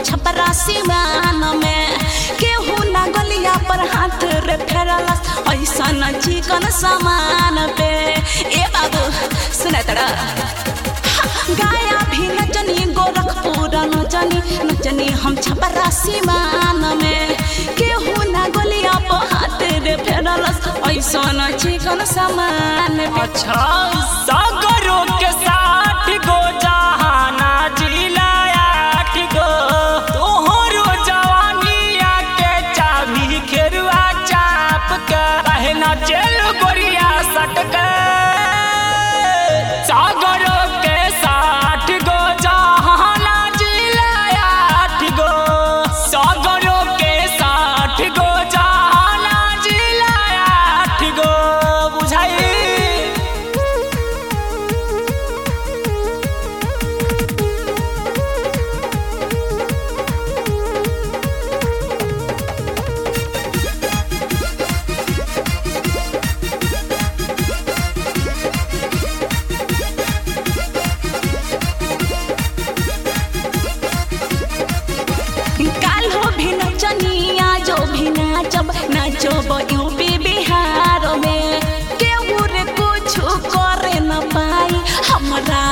छपरा सिवान में केहू ना गलिया पर हाथ रे फेरलस ऐसा न चिकन सामान पे ए बाबू सुना तड़ा गाया भी नचनी गोरखपुर नचनी नचनी हम छपरा सिवान में केहू ना गलिया पर हाथ रे फेरलस ऐसा न चिकन सामान पे अच्छा सागरों के साथ गो जहाना जिला आठ गो तोहरो जवानिया के चाबी खेरुआ चाप के कहना चल गोरिया सटक सागरों के साथ गो जहाना जिला आठ गो सागरों के साथ गो जहाना जिला आठ गो बुझाई काल हो भी नचनिया जो भी नाचब नाचब यूपी बिहार में केहू रे कुछ करे न पाई हमरा